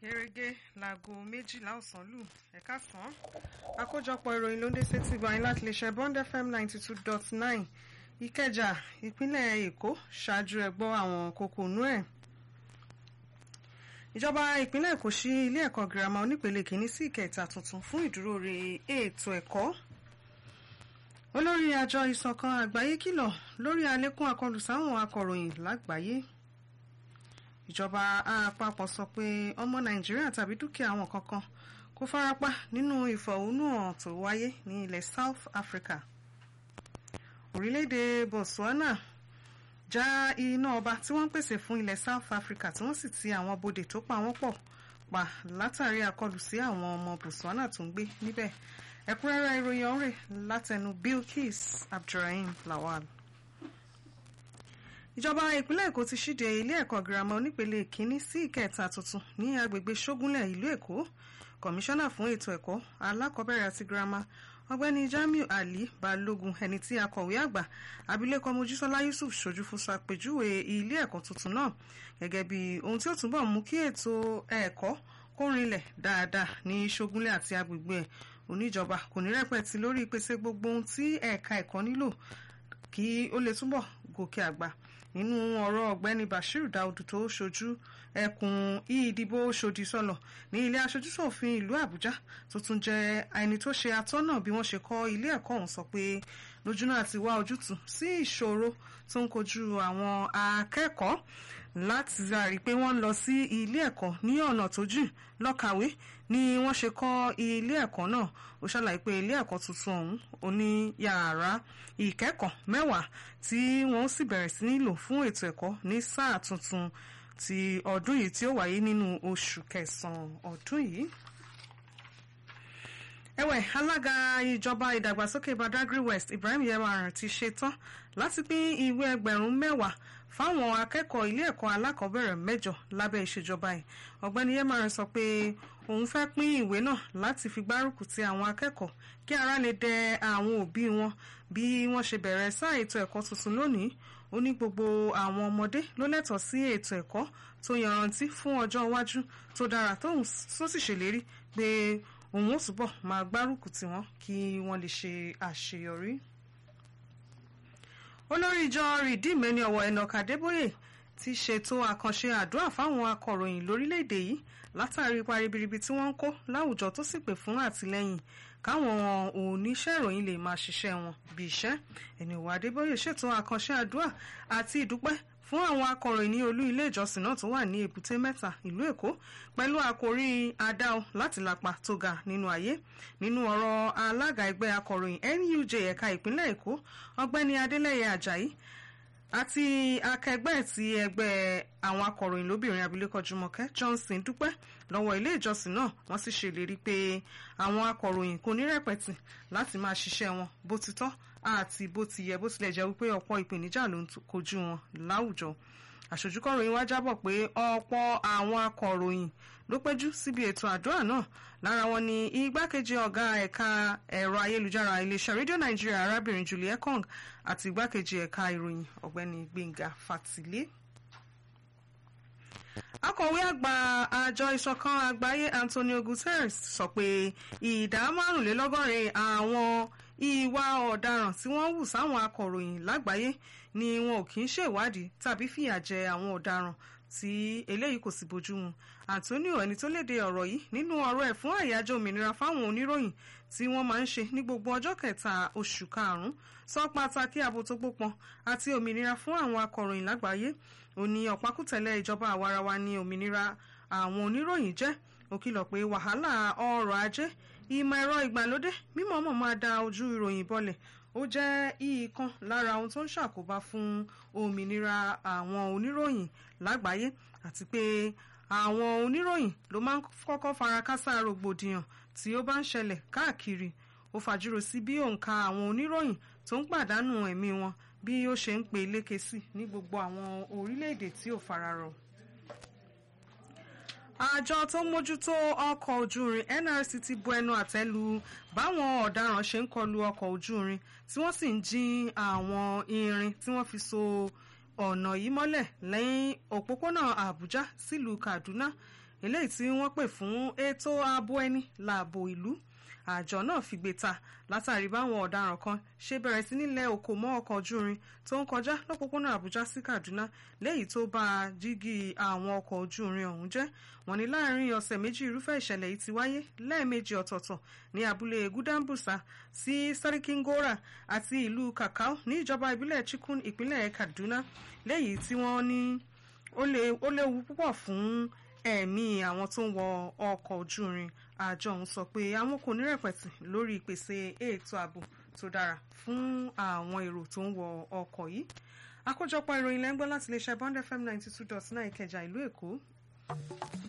gẹ́gẹ́ láago méjìlá ọ̀sán lù ẹ̀ka sàn án àkójọpọ̀ ìròyìn ló ń dé sétí gbọ̀nyìn láti lè ṣe bond fm ninety two dot nine ìkẹjà ìpínlẹ̀ èkó ṣáájú ẹ gbọ́ àwọn kókó inú ẹ̀ ìjọba ìpínlẹ̀ èkó ṣí ilé ẹ̀kọ́ girama onípele kìíní sí ìkẹta tuntun fún ìdúróore ètò ẹ̀kọ́ olórí àjọ ìṣọ̀kan àgbáyé kìlọ̀ lórí àlékún àkọlù sáwọn akọ̀ròyìn lágbàáyé ìjọba àpapọ̀ sọ pé ọmọ nàìjíríà tàbí dúkìá àwọn kankan kò farapa nínú ìfọ̀hónúhàn tó wáyé ní ilẹ̀ south africa orílẹ̀-èdè botswana já iná ọba tí wọ́n ń pèsè fún ilẹ̀ south africa tí wọ́n sì ti àwọn bodè tó pa wọ́n pọ̀ pa látàrí àkọlù sí àwọn ọmọ botswana tó ń gbé níbẹ̀ ẹ̀kúnrẹ́rẹ́ ìròyìn ọ̀rẹ́ látẹnu bilkis abdulrahim lawal ìjọba ìpínlẹ̀ èkó ti ṣíde ilé ẹ̀kọ́ girama onípele kínní sí ìkẹta tuntun ní agbègbè ṣógúnlẹ̀ ìlú èkó kọmíṣánná fún ètò ẹ̀kọ́ alákọ̀ọ́bẹ̀rẹ̀ àti girama ọ̀gbẹ́ni jamiu ali balógun ẹni tí akọ̀wé àgbà abilékọ mojísọ́lá yusuf ṣojú fún ṣàpèjúwe ilé ẹ̀kọ́ tuntun náà gẹ́gẹ́ bí ohun tí ó túbọ̀ mú kí ètò ẹ̀kọ́ kó rinlẹ̀ dáadáa ní ṣógúnlẹ̀ àti agbègbè ẹ̀ oníjọba kò ní rẹpẹtì lórí ìpèsè gbogbo ohun tí ẹ̀ka ẹ̀kọ́ nílò kí ó lè túbọ̀ gòkè àgbà nínú ọ̀rọ̀ ọ̀gbẹ́ni bashir daudu tó ṣojú ẹkùn ìdìbò ṣòdì sọlọ ní ilé aṣojúṣòfin ìlú àbújá tó tún jẹ́ ẹni tó ṣe atọ́nà bí wọ́n ṣe kọ́ ilé ẹ̀kọ́ ọ̀hún sọ pé lójúnà àti wá ojútùú sí ìṣòro tó ń kojú àwọn akẹ́kọ̀ọ́ láti rí i pé wọ́n ń lọ sí ilé ẹ̀kọ́ ní ọ̀nà tó jìn lọ́kàwé ni wọ́n ṣe kọ́ ilé ẹ̀kọ́ náà ó ṣàlàyé pé ilé ẹ̀kọ́ tuntun ọ̀hún ó ní yàrá ìkẹ́kọ̀ọ́ mẹ́wàá tí wọ́n sì bẹ̀rẹ̀ sí ní lò fún ètò ẹ̀kọ́ ní sáà tuntun ti ọdún yìí tí ó wáyé nínú oṣù kẹsàn-án ọdún yìí ẹ̀wẹ̀ alága ìjọba ìdàgbàsókè badagry west ibrahim yewaran ti ṣetán láti pín ìwé ẹgbẹ̀rún mẹ́wàá fáwọn akẹ́kọ̀ọ́ ilé ẹ̀kọ́ alákọ̀ọ́bẹ̀rẹ̀ mẹ́jọ lábẹ́ ìṣèjọba ẹ̀ ọ̀gbẹ́ni yewaran sọ pé òun fẹ́ pín ìwé náà láti fi gbárùkù ti àwọn akẹ́kọ̀ọ́ kí ara lè dẹ àwọn òbí wọn bí wọ́n ṣe bẹ̀rẹ̀ sáà ètò ẹ̀kọ́ tuntun lónìí ó ní gbogbo àwọn ọmọdé ló lẹ́tọ̀ọ́ sí ètò ẹ̀kọ́ tó yanrantí fún ọjọ́ iwájú tó dára tó sì ṣèlérí pé òun ó túbọ̀ máa gbárùkù tì wọ́n kí wọ́n lè ṣe àṣeyọrí. olórí ìjọ rìdíìmù ẹni ọ̀wọ̀ Enoch Adébóyè ti ṣètò àkànṣe àdúrà fáwọn akọ̀ròyìn lórílẹ̀‐èdè yìí látàrí ipa ribiribi tí wọ́n ń kó láwùjọ tó sì pè fún àtìlẹ́yìn káwọn oníṣẹ́ ìròyìn lè máa ṣiṣẹ́ wọn bí iṣẹ́ ẹni ọ̀wọ̀ Adébóyè ṣètò àkànṣe àdúrà àti ìdúpẹ́ fún àwọn akọ̀ròyìn ní olú ilé ìjọsìn náà tó wà ní èbúté mẹ́ta ìlú èkó pẹ̀lú àkòrí adáo láti lápá tó ga nínú ayé nínú ọ̀rọ̀ alága ẹgbẹ́ akọ̀ròyìn NUJ ẹ̀ka ìpínlẹ̀ èkó ọ̀gbẹ́ni adélẹ́yẹ ajayi àti akẹgbẹ́ ti ẹgbẹ́ àwọn akọ̀ròyìn lóbìnrin abilékọ jùmọ̀kẹ́ johnson dúpẹ́ lọ́wọ́ ilé ìjọsìn náà wọ́n sì ṣèlérí pé àwọn akọ̀ròyìn kò ní rẹ̀pẹ̀tì láti máa ṣiṣẹ́ wọn bó ti tọ́ àti bó ti yẹ bó tilẹ̀ jẹ́ wípé ọ̀pọ̀ ìpèníjà ló ń kojú wọn láwùjọ àṣojúkọ̀ròyìn wá jábọ̀ pé ọ̀pọ̀ àwọn akọ̀ròyìn ló péjú síbi ètò àdúrà náà lára wọn ni igbákejì ọ̀gá ẹ̀ka ẹ̀rọ ayélujára iléeṣẹ́ rédíò nàìjíríà arábìnrin julie ekong àti igbákejì ẹ̀ka ìròyìn ọ̀gbẹ́ni gbẹ̀ngà fatilé akọ̀wé àgbà àjọ ìṣọ̀kan àgbáyé antonio guterres sọ pé ìdá márùnlélọ́gọ́rin àwọn ìwà ọ̀daràn tí wọ́n hù sáwọn akọ̀ròyìn lágbàáyé ni wọn ò kì í ṣèwádìí tàbí fìyà jẹ àwọn ọ̀daràn tí eléyìí kò sì bójú mu antonio ẹni tó léde ọ̀rọ̀ yìí nínú ọ̀rọ̀ ẹ̀ fún àyájọ́ òmìnira fáwọn oníròyìn tí wọ́n máa ń ṣe ní gbogbo ọjọ́ kẹta oṣù karùn-ún sọ pàtàkì ààbò tó gbópọn àti òmìnira fún àwọn akọ̀ròyìn lágbàáyé ó ní ọ̀pákùtẹ̀lẹ̀ ìjọba àwarawa ní òmìnira àwọn oníròyìn jẹ́ ó kìlọ̀ pé wàhálà ọrọ̀ ajé ìmọ̀ ẹ̀rọ ìgbàlódé mímọ̀ọ́mọ̀ máa da ojú ìròyìn bọlẹ̀ ó jẹ́ ìkan lára ohun tó ń ṣàkóbá fún òmìnira àwọn oníròyìn lágbàáyé àti pé àwọn oníròyìn ló máa ń kọ́kọ́ farakásá rògbòdìyàn tí ó bá ń ṣẹlẹ̀ káàkiri ó fàjúrò sí bí òǹkà àwọn oníròyìn tó ń pàdánù ẹ̀mí wọn bí ó ṣe ń pe lékè sí ní gbogbo àwọn orílẹ̀-èdè tí ò fararọ̀ àjọ tó ń mójútó ọkọ̀ ojú irin NRC ti bu ẹnu àtẹ́ lu báwọn ọ̀daràn ṣe ń kọlu ọkọ̀ ojú irin tí wọ́n sì ń jí àwọn irin tí wọ́n fi so ọ̀nà yìí mọ́lẹ̀ lẹ́yìn òpópónà Àbújá sílùú Kaduna eléyìí tí wọ́n pè fún ètò ààbò ẹni láàbò ìlú àjọ náà fìgbé ta látàrí báwọn ọ̀daràn kan ṣe bẹ̀rẹ̀ sí nílẹ̀ òkò mọ́ ọkọ̀ ojú irin tó ń kọjá lọ́pọ̀pọ̀nà àbújá sí kaduna léyìí tó bá jígí àwọn ọkọ̀ ojú irin ọ̀hún jẹ́ wọ́n ní láàrin ọ̀sẹ̀ méjì irúfẹ́ ìṣẹ̀lẹ̀ yìí ti wáyé lẹ́ẹ̀mejì ọ̀tọ̀ọ̀tọ̀ ní abúlé gudambusa sí sarikingora àti ìlú kakao ní ìjọba ìbílẹ̀ chikun ìpínlẹ̀ kaduna léyìí tí wọ́n ní ó léwu púpọ̀ fún ẹ̀mí àwọn tó ń wọ ọkọ̀ ojú irin àjọ ọ̀hún sọ pé àwọn kò ní rẹ̀pẹ̀tì lórí ìpèsè ètò ààbò tó dára fún àwọn èrò tó ń wọ ọkọ̀ yìí àkójọpọ̀ ìròyìn lẹ́ńgbọ́n láti iléeṣẹ́ bond fm ninety two dot nine ìkẹjà ìlú èkó.